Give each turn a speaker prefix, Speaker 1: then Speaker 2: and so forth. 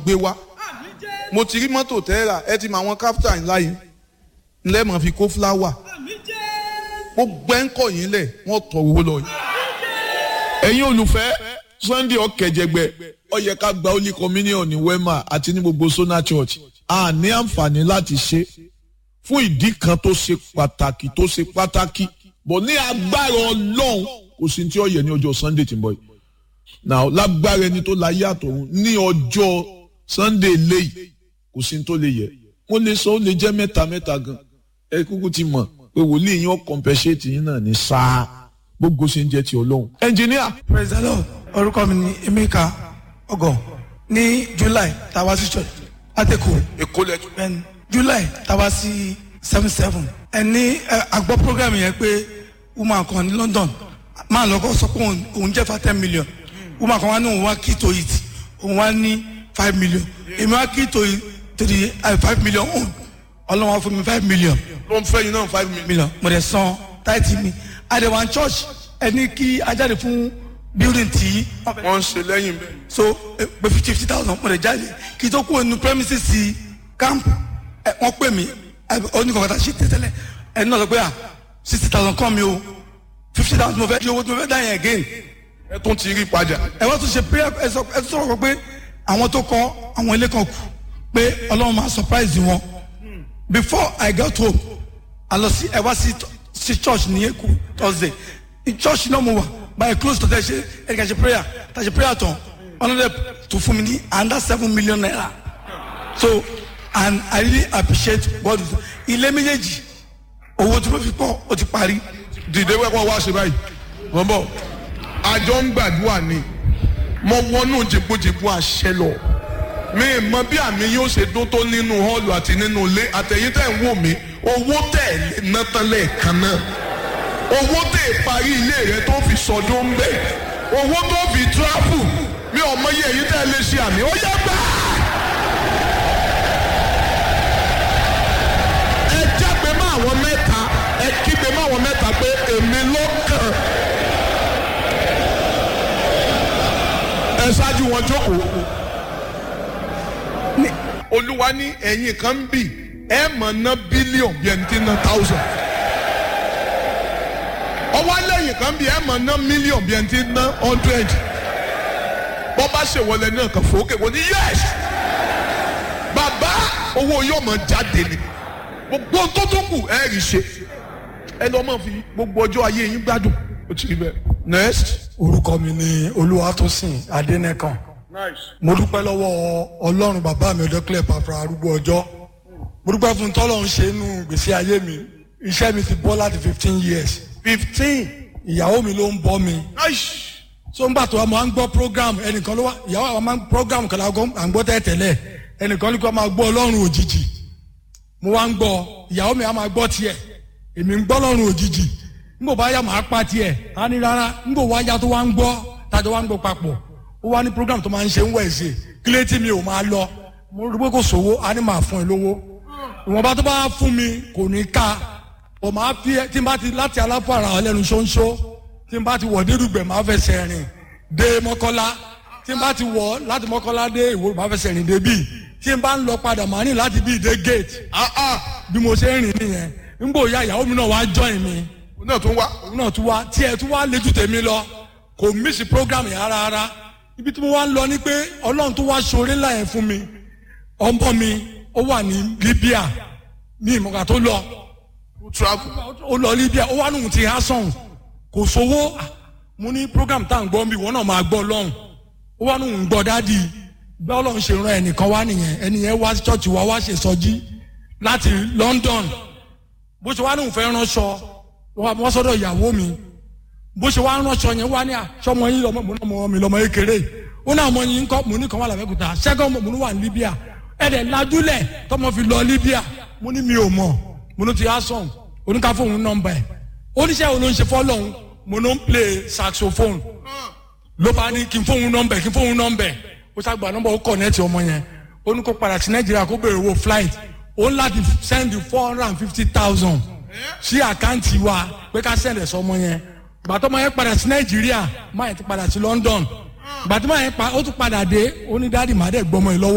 Speaker 1: gbé wá mo ti rí mọ́tò tẹ́ra ẹ ti mọ àwọn káfíńtà ńlá yìí ńlẹ́ mọ̀ fi kó fúláwà gbogbo ẹ̀ ń kọ̀ yín lẹ̀ wọ́n tọ̀ owó lọ yìí.
Speaker 2: ẹ̀yin olùfẹ́ sunday ọ̀kẹ́jẹgbẹ́ ó yẹ ká gba holy communion ní wema àti ní gbogbo sona church a ní àǹfààní láti ṣe fún ìdí kan tó ṣe pàtàkì tó ṣe pàtàkì bọ̀ ní agbára ọlọ́run kò sí tí ó yẹ ní ọjọ́ sunday tí ń bọ̀ yìí now lágbára ẹni tó láyé àtọ̀run ní ọjọ́ sunday léyìí kò sí tó lè yẹ mo lè sọ ó lè jẹ́ mẹ́ta mẹ́ta gan ẹ kúkú ti mọ̀ pé wòlíì yín ó compensate yín náà ní sáà gbogbo ṣe ń jẹ́ ti ọlọ́run. ẹnjìníà.
Speaker 3: praise the lord orúkọ mi ni emeka ọgọ ní july tàwa sí church látẹkọ
Speaker 1: èkó lẹ́jọ́.
Speaker 3: bẹ́ẹ̀ni july tàwa sí seven seven ẹni àgbọ̀ program yẹn pé woman kan ní london máa lọ́kọ́ sọ pé òun- òun jẹ́ fa ten million woman kan wá ní òun wá key to it òun wá ní five million èmi wá key to it to the uh, five million òun ọlọ́wọ́n fún mi five million
Speaker 1: ló ń fẹ́ yín náà five million.
Speaker 3: million mo dẹ̀ san táìtì mi àdèwà church ẹni kí ajáde fún building tí
Speaker 1: wọ́n ń ṣe lẹ́yìn bẹ́ẹ̀.
Speaker 3: so eh, pé fifty fifty thousand mo dẹ̀ jáde kí tó kúrò nínú premises sí camp ẹ wọ́n pè mí oníkọ̀ọ́ta ṣe tẹ́tẹ́lẹ̀ ẹni náà sọ pé ah sixty thousand kọ́ mi o fifty thousand mo fẹ́ di owó tí mo fẹ́ dá yẹn again
Speaker 1: ẹ tún ti rí padà.
Speaker 3: ẹ wọ́n tún ṣe prayer ẹ sọ ẹ tún sọ̀rọ̀ pé àwọn tó kọ́ àwọn ilé kan kù pé ọlọ́run máa surprise wọn before i got home i lọ sí ẹ wá sí sí church ní èkó thursday ní church náà mo wà by close to tẹ ṣe ẹ kà ṣe prayer tà ṣe prayer tán ọlọ́dẹ tó fún mi ní under seven million naira so and i really appreciate god ilé méjèèjì owó tí mo fi pọ̀ ó ti parí
Speaker 1: dìde wẹ́pọ̀ wá ṣe báyìí wọ́n bọ̀ àjọ ń gbàdúrà ni mo wọnú jìbújìbú àṣẹ lọ mi ì mọ bí àmì yóò ṣe dún tó nínú hall àti nínú ilé àtẹ̀yìn tẹ̀ ń wò mí owó tẹ̀ lé ná tán lẹ́ẹ̀kan náà owó tẹ̀ parí ilé rẹ tó fi sọdún ń bẹ̀ owó tó fi travel mi ò mọ iye èyí tẹ̀ lè ṣe àmì ó yẹ gbà. ẹ jágbe mọ́ àwọn mẹ́ta ẹ kígbe mọ́ àwọn mẹ́ta pé èmi ló kàn. ẹ ṣáájú wọn jókòó. olúwa ní ẹ̀yìn kan ń bì ẹ mọ̀ ná bílíọ̀n bí ẹni tí ń ná táùsàn. ọwọ́ lẹ́yìn kan bì ẹ mọ̀ ná mílíọ̀n bí ẹni tí ń ná hundred. bọ́ bá ṣèwọlé náà kàn fòókè wọ́n ní yẹ́s. bàbá owó yóò mọ̀ jáde ni gbogbo tó tó kù ẹ rí ṣe ẹ lọ́ mọ̀ fi gbogbo ọjọ́ ayé yín gbádùn ó ti rí bẹ́ẹ̀. next.
Speaker 3: orúkọ mi ni olúwatósìn adẹnẹkan mo dúpẹ́ lọ́wọ́ ọlọ́run bàbá mi ọjọ́ clear pàfra arúgbó ọjọ́ mo dúpẹ́ fún tọ́lọ́run ṣe inú gbèsè ayé mi iṣẹ́ mi ti bọ́ láti fifteen years
Speaker 1: fifteen.
Speaker 3: ìyàwó mi ló ń bọ́ mi so ń gbà tó wa máa ń gbọ́ program ẹnìkan ló wá ìyàwó àwọn máa ń program kan lágọ́ à ń gbọ́ tẹ́tẹ́lẹ̀ ẹnìkan ní kó máa gbọ́ ọlọ́run òjijì mo wá ń gbọ́ ìyàwó mi á máa gbọ́ tiẹ̀ èmi ń gbọ́ ọlọ́run òjijì nbò bá yà máa pa tiẹ̀ á ní rárá nbò wá yá tó wá ń gbọ́ tájọ wá ń gbọ́ papọ̀ ó wá ní program tó máa ń ṣe ń wẹ̀ẹ́sì kílé tí mi ò máa lọ mo rí pé kò sówó á ní máa fún ẹ lówó ìwọ̀nba tó bá fún mi kò ní ká ò máa fi ẹ tí n bá ti láti aláfàrà ọlẹ́nu ṣóńṣó tí n bá ti wọ̀ dérúgbẹ̀ máa fẹsẹ̀ rìn dé mọ́kọ́lá tí n bá ti wọ̀ láti mọ́kọ́lá dé ìwò máa fẹsẹ̀ rìn dé bíi tí n bá ń lọ padà máa ní láti bíi dé gate ah ah bí mo ṣe ń rìn nìyẹn n bò ya ìyàwó mi náà wá join mi
Speaker 1: òun náà tún wá.
Speaker 3: òun náà tún wá tí ẹ tún wá léjú tèmi lọ kò mísì program yẹn rárá rárá ibi tí mo wá ń lọ ni pé ọlọ́run tó wá ṣoore ńlá yẹn fún mi ọmọ mi ó wà ní libya ní ìmọ̀gà tó lọ
Speaker 1: ó travel.
Speaker 3: ó lọ libya ó wà nù ti hasan kò sówó Ah, mo ní program tá à ń gbọ́ mi wọ́n náà máa gbọ́ lọ́hùn ó wà nù ń gbọ́ dádì bí ọlọ́run ṣe ran ẹnìkan wá nìyẹn ẹnìyẹn wá ṣọ́ọ̀ṣì wa wá ṣe sọjí láti london bó ṣe wá nù fẹ́ ránṣọ wọ́n sọ́dọ̀ ìyàwó mi bó ṣe wá ránṣọ yẹn wá ní àṣọmọ yín lọmọ mo náà mọ mi lọmọ kékeré ó náà mọ yín kọ mo ní kan wà lábẹ́kúta ṣẹ́gun mo ní wà ní libya ẹ̀dẹ̀ lajúlẹ̀ tọmọ fi lọ libya mo ní mi ò mọ̀ mo ní ti asom oníkà fóun nọmba ẹ̀ oníṣẹ́ wo ló ń ṣe fọ́lọ́hún mo ní ń play saxophone ló bá ní kí n fóun nọmba ẹ̀ kí n fóun nọmba ẹ̀ ó ṣàgbà nọmba ó kọ̀nẹ́tì ọmọ yẹn ó ní kó padà sí nàìjíríà kó béèrè owó flight ó ń láti send four hundred and fifty thousand sí àkáǹtì wa pé ká send ẹ̀ sọmọ yẹn gbàtọ́ ọmọ yẹn padà sí nàìjíríà máa yẹn ti padà sí london gbàtọ́ ọmọ yẹn pa ó tún padà dé ó ní dáàdì màdẹ́ gbọmọ yìí lọ́wọ́